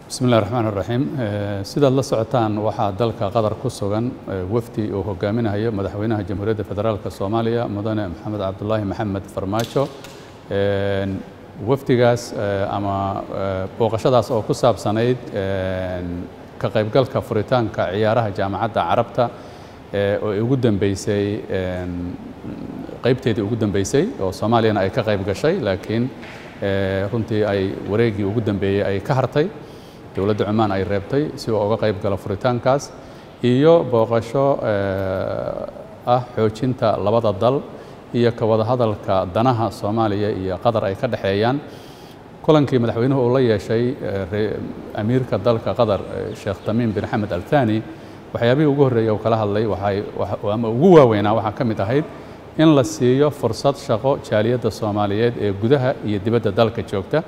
bismi illahi raxmaan iraxiim sidaad la socotaan waxaa dalka qatar ku sugan wafdi uu hogaaminayo madaxweynaha jamhuuriyadda federaalk soomaaliya mudane maxamed cabdulaahi maxamed farmaajo wafdigaas ama booqashadaas oo ku saabsanayd ka qaybgalka furitaanka ciyaaraha jaamacadda carabta oo ugu dambeysay qaybteedii ugu dambeysay oo soomaaliyana ay ka qayb gashay laakiin runtii ay wareegii ugu dambeeyey ay ka hartay dowladda cumaan ay reebtay si uu uga qayb galo furitaankaas iyo booqasho ah xoojinta labada dal iyo ka wada hadalka danaha soomaaliya iyo qatar ay ka dhexeeyaan kulankii madaxweynuhu uu la yeeshay amiirka dalka qatar sheekh tamiim bin xamed al thani waxyaabihii ugu horreeyey uu kala hadlay waxay ama ugu waaweynaa waxaa ka mid ahayd in la siiyo fursad shaqo jaaliyadda soomaaliyeed ee gudaha iyo dibadda dalka joogta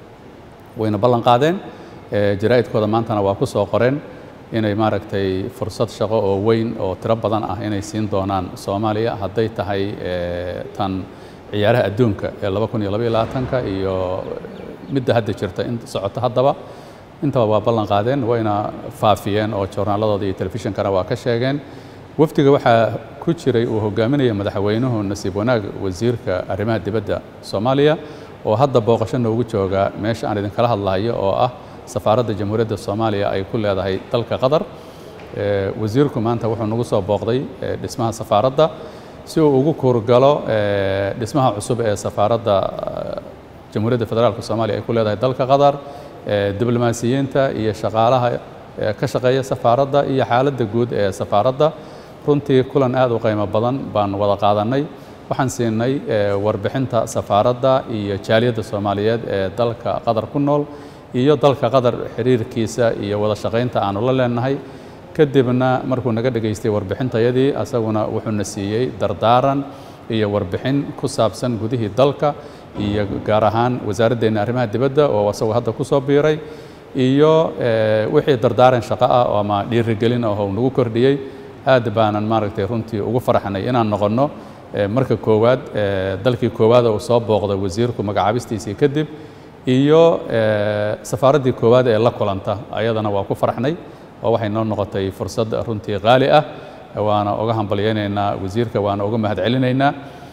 wayna ballan qaadeen jaraa'idkooda maantana waa ku soo qoreen inay maaragtay fursad shaqo oo weyn oo tiro badan ah inay siin doonaan soomaaliya hadday tahay tan ciyaaraha adduunka ee laba kun iyo labaiyo labaatanka iyo midda hadda jirta in socoto haddaba intaba waa ballan qaadeen wayna faafiyeen oo joornaaladooda iyo telefishinkana waa ka sheegeen wafdiga waxaa ku jiray uu hogaaminaya madaxweynuhu nasiib wanaag wasiirka arrimaha dibadda soomaaliya oo hadda booqasho noogu jooga meesha aan idinkala hadlahayo oo ah safaaradda jamhuuriyadda soomaaliya ay ku leedahay dalka qatar wasiirku maanta wuxuu nagu soo booqday dhismaha safaaradda si uu ugu kuurgalo dhismaha cusub ee safaaradda jamhuuriyadda federaalk soomaaliya ay ku leedahay dalka qatar diblomaasiyiinta iyo shaqaalaha ka shaqeeya safaaradda iyo xaaladda guud ee safaaradda runtii kulan aad u qiimo badan baan wada qaadannay waxaan siinay warbixinta safaaradda iyo jaaliyadda soomaaliyeed ee dalka qatar ku nool iyo dalka qatar xiriirkiisa iyo wada shaqaynta aanu la leenahay kadibna markuu naga dhegaystay warbixintayadii asaguna wuxuuna siiyey dardaaran iyo warbixin ku saabsan gudihii dalka iyo gaar ahaan wasaaraddeena arrimaha dibadda oo asagoo hadda ku soo biiray iyo wixii dardaaran shaqo ah ama dhiirigelin ah oo nagu kordhiyey aad baanan maaragtay runtii ugu faraxnay inaan noqonno marka koowaad dalkii koowaad uu soo booqday wasiirku magacaabistiisii kadib iyo safaaraddii koowaad ee la kulanta ayadana waa ku faraxnay oo waxay noo noqotay fursad runtii qaali ah waana uga hambalyaynaynaa wasiirka waana uga mahadcelinaynaa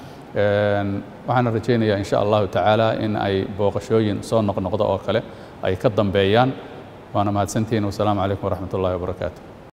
waxaana rajaynayaa insha allahu tacaala in ay booqashooyin soo noqnoqdo oo kale ay ka dambeeyaan waana mahadsantihiin wasalaamu calaykum waraxmat ullahi wabarakaatu